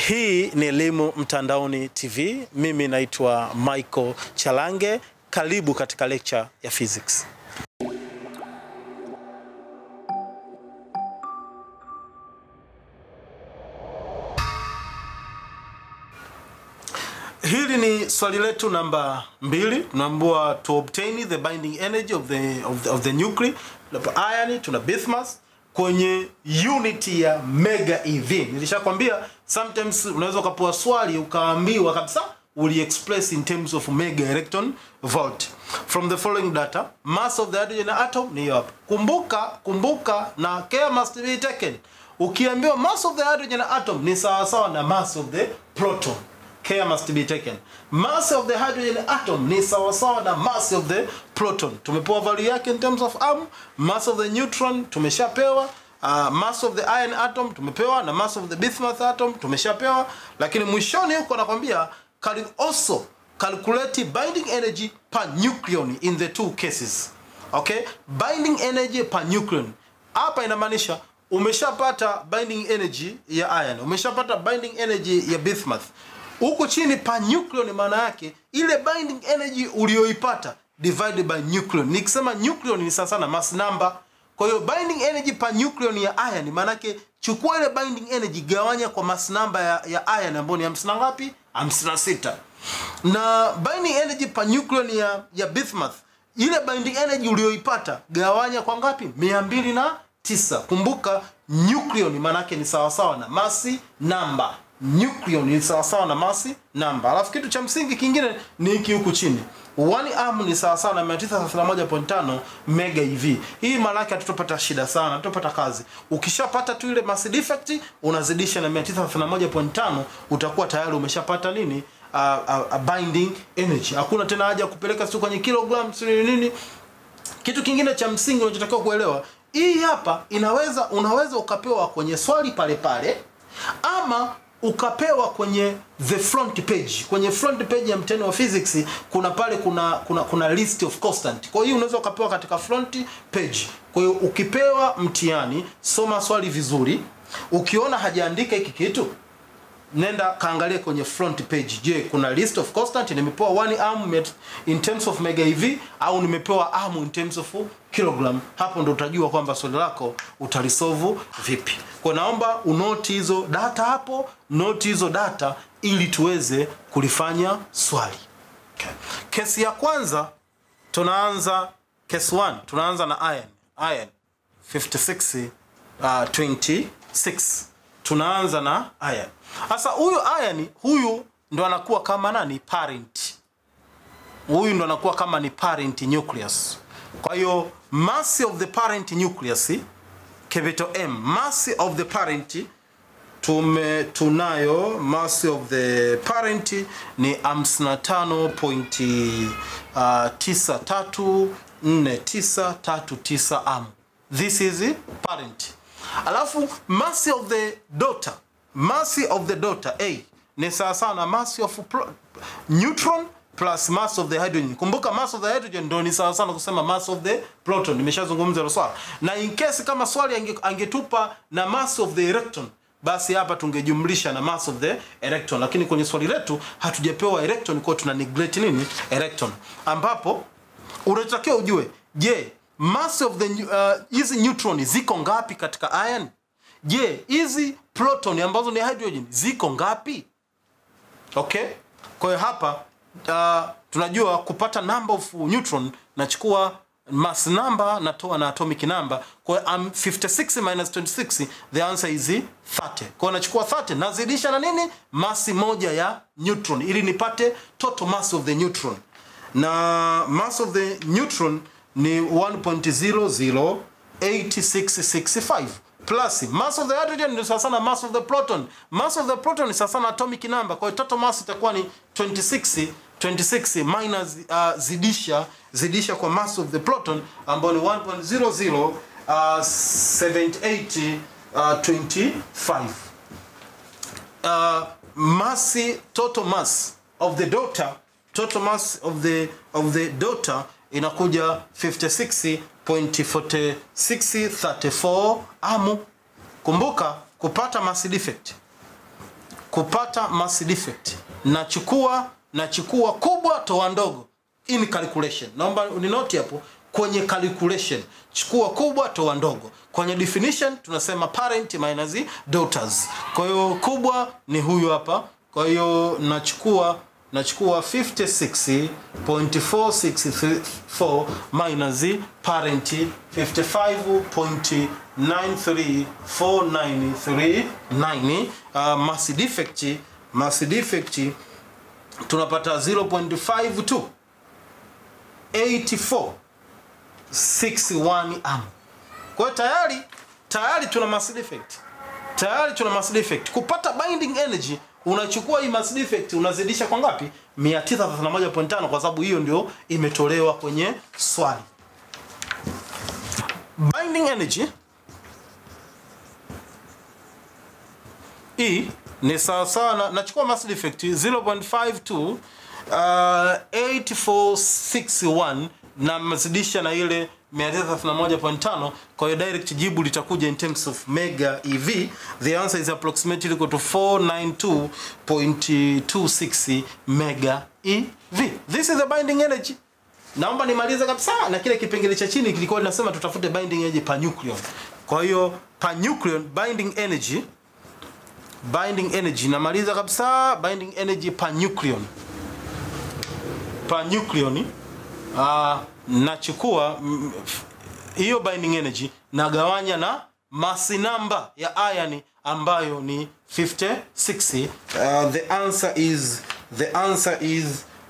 Hii ni Elimu Mtandaoni TV. Mimi naitwa Michael Chalange. Karibu katika lecture ya physics. Hili ni swali letu namba mbili. Tunaambiwa to obtain the binding energy of the, of the, of the nuclei iron tuna bismuth kwenye unit ya mega eV. Nilishakwambia sometimes unaweza ukapewa swali ukaambiwa kabisa uli express in terms of mega electron volt from the following data mass of the hydrogen atom ni hiyo hapa. Kumbuka kumbuka na care must be taken. Ukiambiwa mass of the hydrogen atom ni sawa sawa na mass of the proton care must be taken. Mass of the hydrogen atom ni sawasawa na mass of the proton. Tumepewa value yake in terms of arm. Mass of the neutron tumeshapewa. Uh, mass of the iron atom tumepewa na mass of the bismuth atom tumeshapewa, lakini mwishoni huko anakwambia can also calculate binding energy per nucleon in the two cases. Okay? Binding energy per nucleon. Hapa inamaanisha umeshapata binding energy ya iron, umeshapata binding energy ya bismuth huku chini pa nucleon maana yake ile binding energy uliyoipata divided by nucleon. Nikisema nucleon ni sasa na mass number. Kwa hiyo binding energy per nucleon ya iron maana yake chukua ile binding energy gawanya kwa mass number ya, ya iron ambayo ni 50 ngapi? 56. Na binding energy per nucleon ya, ya bismuth ile binding energy uliyoipata gawanya kwa ngapi? 209. Kumbuka nucleon maana yake ni sawasawa na mass number nucleon ni sawasawa na masi namba. Alafu kitu cha msingi kingine ni hiki huku chini, one arm ni sawasawa na 931.5 mega eV. Hii maana yake hatutopata shida sana, hatutopata kazi. Ukishapata tu ile mass defect unazidisha na 931.5 utakuwa tayari umeshapata nini? Uh, uh, uh, binding energy. Hakuna tena haja kupeleka sio kwenye kilogram sio nini. Kitu kingine cha msingi unachotakiwa kuelewa, hii hapa inaweza unaweza ukapewa kwenye swali pale pale ama ukapewa kwenye the front page. Kwenye front page ya mtihani wa physics kuna pale kuna kuna kuna list of constant. Kwa hiyo unaweza ukapewa katika front page. Kwa hiyo ukipewa mtihani, soma swali vizuri. Ukiona hajaandika hiki kitu, nenda kaangalie kwenye front page. Je, kuna list of constant? Nimepewa one arm in terms of mega eV au nimepewa arm in terms of kilogram? Hapo ndo utajua kwamba swali lako utalisolve vipi. Kwa naomba unoti hizo data hapo, noti hizo data ili tuweze kulifanya swali. Okay. Kesi ya kwanza tunaanza case 1 tunaanza na iron. Iron 56 uh, 26 tunaanza na iron. Sasa huyu iron huyu ndo anakuwa kama nani parent. Huyu ndo anakuwa kama ni parent nucleus. Kwa hiyo mass of the parent nucleus capital M mass of the parent tume tunayo mass of the parent ni 55.934939 am. This is parent. Alafu mass of the daughter, mass of the daughter A ni sawa sawa na mass of neutron plus mass of the hydrogen. Kumbuka mass of the hydrogen ndio ni sawa sana kusema mass of the proton. Nimeshazungumza hilo swala. Na in case kama swali ange, angetupa na mass of the electron basi hapa tungejumlisha na mass of the electron, lakini kwenye swali letu hatujapewa electron, kwa tuna neglect nini electron, ambapo unachotakiwa ujue, je, mass of the hizi uh, neutron ziko ngapi katika iron? Je, hizi proton ambazo ni hydrogen ziko ngapi? Okay, kwa hiyo hapa uh, tunajua kupata number of neutron nachukua mass number natoa na atomic number. Kwa hiyo um, 56 minus 26 the answer is 30. Kwa hiyo nachukua 30 nazidisha na nini? Mass moja ya neutron ili nipate total mass of the neutron. Na mass of the neutron ni 1.008665 plus mass of the hydrogen ni sawa na mass of the proton. Mass of the proton ni sawa na atomic number. Kwa hiyo total mass itakuwa ni 26 26 minus uh, zidisha zidisha kwa mass of the proton ambayo ni 1.00 uh, 78 uh, 25 uh, mass total mass of the daughter total mass of the of the daughter inakuja 56.4634 amu. Kumbuka kupata mass defect kupata mass defect nachukua nachukua kubwa toa ndogo in calculation naomba uninoti hapo kwenye calculation chukua kubwa toa ndogo kwenye definition tunasema parent minus daughters kwa hiyo kubwa ni huyu hapa kwa hiyo nachukua nachukua 56.464 minus parent 55.934939 uh, mass defect mass defect tunapata 0.52 84 61 am kwa hiyo tayari tayari tuna mass defect tayari tuna mass defect kupata binding energy unachukua hii mass defect unazidisha kwa ngapi 931.5 kwa sababu hiyo ndio imetolewa kwenye swali binding energy hii ni sawasawa na nachukua mass defect 0.52 uh, 8461 na mazidisha na ile 931.5 kwa hiyo direct jibu litakuja in terms of mega ev the answer is approximately equal to 492.26 mega ev this is the binding energy naomba nimalize kabisa na kile kipengele cha chini kilikuwa linasema tutafute binding energy per nucleon kwa hiyo per nucleon binding energy binding energy namaliza kabisa binding energy per nucleon per nucleon uh, nachukua mm, f- hiyo binding energy nagawanya na masi namba ya iron ambayo ni 56 uh, the answer is the answer is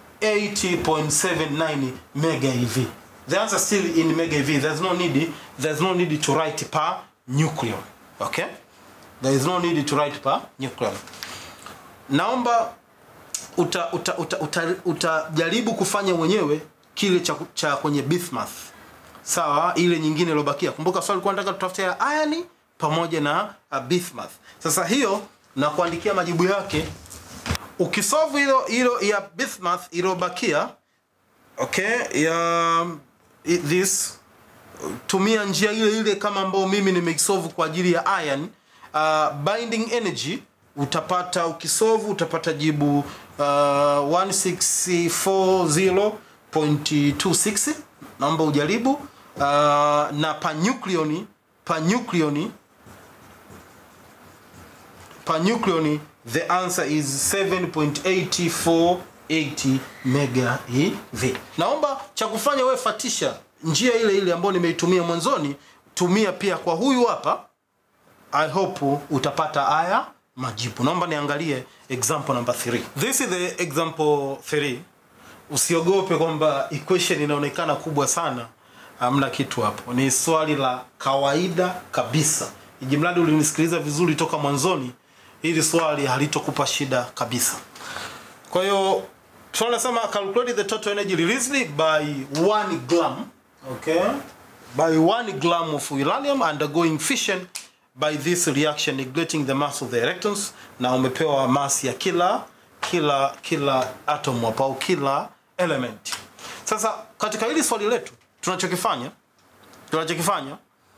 80.79 mega ev the answer still in mega ev there's no need there's no need to write per nucleon okay there is no need to write per nucleon naomba utajaribu uta, uta, uta, uta utajaribu kufanya mwenyewe kile cha, cha kwenye bismuth sawa ile nyingine iliyobakia kumbuka swali likuwa nataka tutafute ya iron pamoja na uh, bismuth sasa hiyo na kuandikia majibu yake ukisolve hilo hilo ya bismuth iliyobakia okay ya i- this tumia njia ile ile kama ambayo mimi nimesolve kwa ajili ya iron uh, binding energy utapata ukisolve utapata jibu uh, 1640.26 naomba ujaribu uh, na panucleon panucleon panucleon the answer is 7.8480 mega ev naomba cha kufanya wewe fatisha njia ile ile ambayo nimeitumia mwanzoni tumia pia kwa huyu hapa i hope utapata haya majibu naomba niangalie example number 3 this is the example 3 usiogope kwamba equation inaonekana kubwa sana hamna kitu hapo ni swali la kawaida kabisa ijimradi ulinisikiliza vizuri toka mwanzoni hili swali halitokupa shida kabisa kwa hiyo swali nasema calculate the total energy released by 1 gram okay by 1 gram of uranium undergoing fission by this reaction neglecting the mass of the electrons na umepewa mass ya kila kila kila atom hapo au kila element sasa katika hili swali letu tunachokifanya tunachokifanya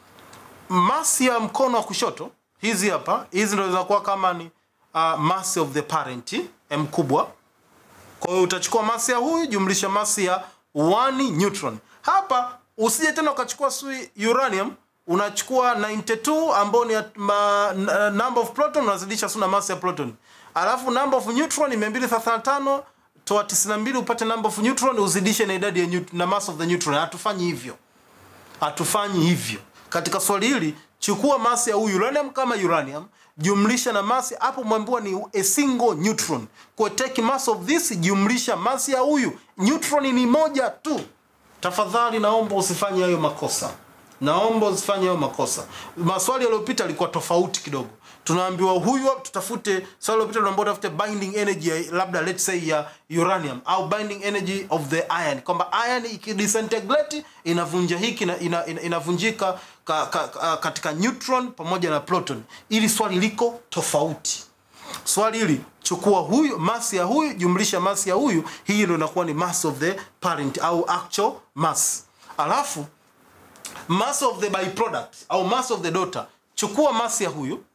masi ya mkono wa kushoto hizi hapa hizi ndo zinakuwa kama ni uh, mass of the parent m kubwa kwa hiyo utachukua masi ya huyu jumlisha masi ya 1 neutron hapa usije tena ukachukua sui uranium unachukua 92 ambao ni at- ma, n- number of proton unazidisha suna masi ya proton alafu number of neutron ni 235 toa 92 upate number of neutron uzidishe na idadi ya neut- na mass of the neutron hatufanyi hivyo hatufanyi hivyo katika swali hili chukua masi ya huyu uranium kama uranium jumlisha na masi hapo mwambiwa ni a single neutron kwa take mass of this jumlisha masi ya huyu neutron ni moja tu tafadhali naomba usifanye hayo makosa naomba usifanye hayo makosa maswali yaliyopita yalikuwa tofauti kidogo tunaambiwa huyu hapa tutafute swali lilopita tunaambiwa tutafute binding energy ya, labda let's say ya uranium au binding energy of the iron kwamba iron ikidisintegrate inavunja hiki na ina, ina, inavunjika ka, ka, ka, katika neutron pamoja na proton ili swali liko tofauti swali hili chukua huyu mass ya huyu jumlisha mass ya huyu hii ndio inakuwa ni mass of the parent au actual mass alafu mass of the byproduct au mass of the daughter chukua mass ya huyu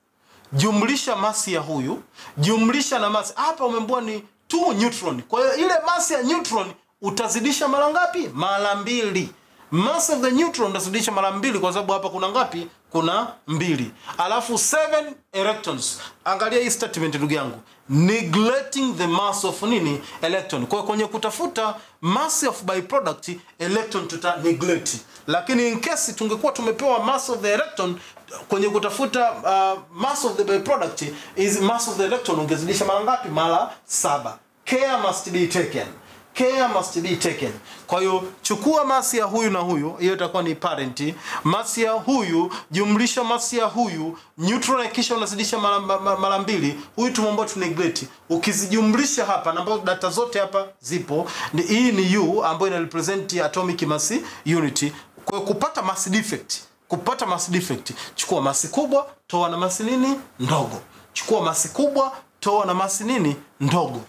jumlisha masi ya huyu jumlisha na masi hapa umeambiwa ni 2 neutron kwa hiyo ile masi ya neutron utazidisha mara ngapi mara mbili mass of the neutron utazidisha mara mbili kwa sababu hapa kuna ngapi kuna mbili alafu 7 electrons angalia hii statement ndugu yangu neglecting the mass of nini electron kwa hiyo kwenye kutafuta mass of byproduct electron tuta neglect lakini in case tungekuwa tumepewa mass of the electron kwenye kutafuta uh, mass of the byproduct is mass of the electron ungezidisha mara ngapi mara saba care must be taken care must be taken kwa hiyo chukua masi ya huyu na huyu hiyo itakuwa ni parent masi ya huyu jumlisha masi ya huyu neutron kisha unazidisha mara mara- mara mbili huyu tumeomba tu neglect ukizijumlisha hapa na ambazo data zote hapa zipo ni, hii ni u ambayo ina represent atomic mass unit kwa hiyo kupata mass defect kupata mass defect chukua masi kubwa toa na masi nini ndogo chukua masi kubwa toa na masi nini ndogo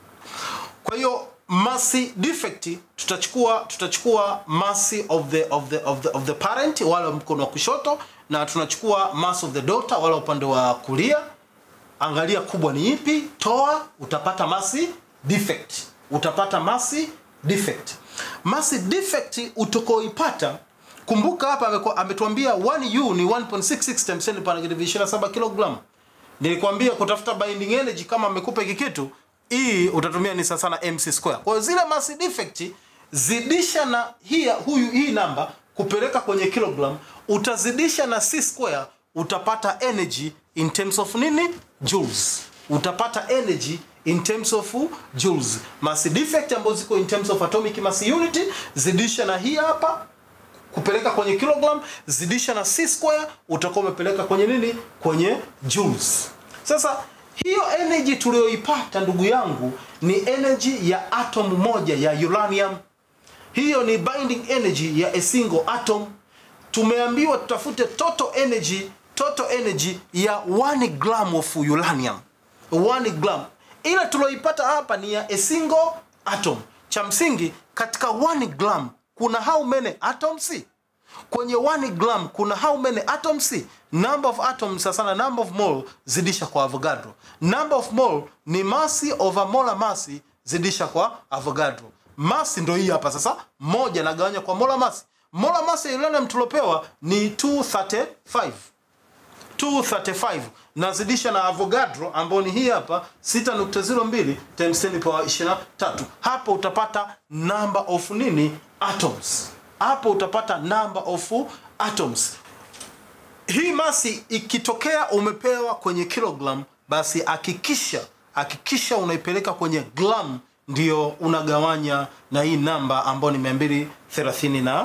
kwa hiyo mass defect tutachukua tutachukua mass of the of the of the of the parent wale wa mkono wa kushoto na tunachukua mass of the daughter wale wa upande wa kulia angalia kubwa ni ipi toa utapata mass defect utapata mass defect mass defect utakaoipata kumbuka hapa amekuwa- ametuambia 1u ni 1.66 times 10 per negative 27 kg nilikwambia kutafuta binding energy kama amekupa hiki kitu hii utatumia ni sasa na mc square kwa hiyo zile mass defect zidisha na hii huyu hii namba kupeleka kwenye kilogram utazidisha na c square utapata energy in terms of nini joules utapata energy in terms of joules mass defect ambazo ziko in terms of atomic mass unit zidisha na hii hapa kupeleka kwenye kilogram zidisha na c square utakuwa umepeleka kwenye nini kwenye joules sasa hiyo energy tuliyoipata ndugu yangu ni energy ya atom moja ya uranium hiyo ni binding energy ya a single atom tumeambiwa tutafute total energy total energy ya 1 gram of uranium 1 gram ila tulioipata hapa ni ya a single atom cha msingi katika 1 gram kuna how many atoms kwenye 1 gram kuna how many atoms number of atoms sasa na number of mole zidisha kwa avogadro number of mole ni mass over molar mass zidisha kwa avogadro mass ndo hii hapa sasa moja nagawanya kwa molar mass molar mass ya uranium tulopewa ni 235 235 nazidisha na avogadro ambao ni hii hapa 6.02 times 10 power 23 hapo utapata number of nini atoms hapo utapata number of atoms hii masi ikitokea umepewa kwenye kilogram basi hakikisha hakikisha unaipeleka kwenye gram ndio unagawanya na hii namba ambayo ni 235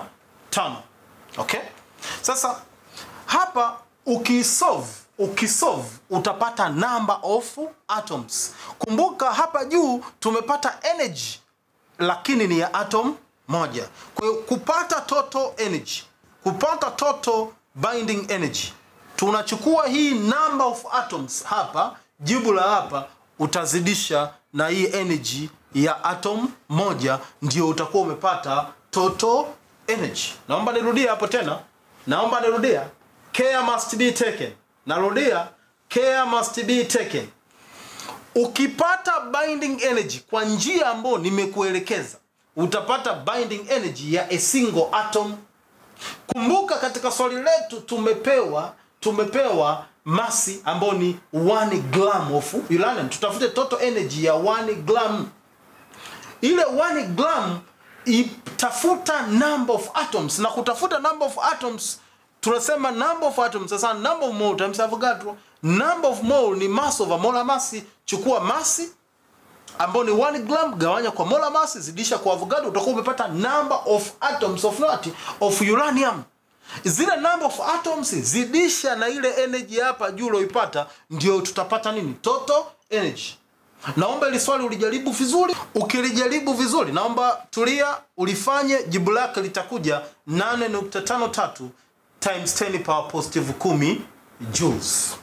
okay sasa hapa ukisolve ukisolve utapata number of atoms kumbuka hapa juu tumepata energy lakini ni ya atom moja kwa hiyo kupata total energy kupata total binding energy tunachukua hii number of atoms hapa jibu la hapa utazidisha na hii energy ya atom moja ndio utakuwa umepata total energy naomba nirudie hapo tena naomba nirudia care must be taken narudia care must be taken ukipata binding energy kwa njia ambayo nimekuelekeza utapata binding energy ya a single atom kumbuka katika swali letu tumepewa tumepewa masi ambayo ni 1 gram of uranium tutafute total energy ya 1 gram ile 1 gram itafuta number of atoms na kutafuta number of atoms tunasema number of atoms sasa number of mole times avogadro number of mole ni mass over molar mass chukua masi ambao ni 1 gram gawanya kwa molar mass zidisha kwa avogadro utakuwa umepata number of atoms of what of uranium zile number of atoms zidisha na ile energy hapa juu ulioipata ndio tutapata nini total energy naomba ili swali ulijaribu vizuri ukilijaribu vizuri naomba tulia ulifanye jibu lake litakuja 8.53 times 10 power positive 10 joules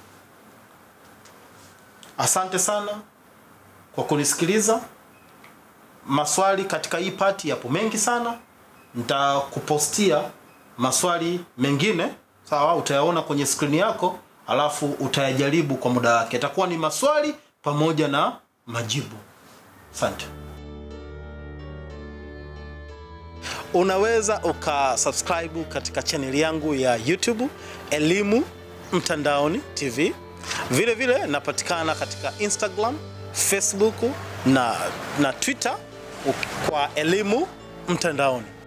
asante sana kwa kunisikiliza maswali katika hii pati yapo mengi sana nitakupostia maswali mengine sawa utayaona kwenye skrini yako alafu utayajaribu kwa muda wake. Itakuwa ni maswali pamoja na majibu. Asante. Unaweza ukasubscribe katika chaneli yangu ya YouTube Elimu Mtandaoni TV. Vile vile napatikana katika Instagram, Facebook na, na Twitter kwa Elimu Mtandaoni.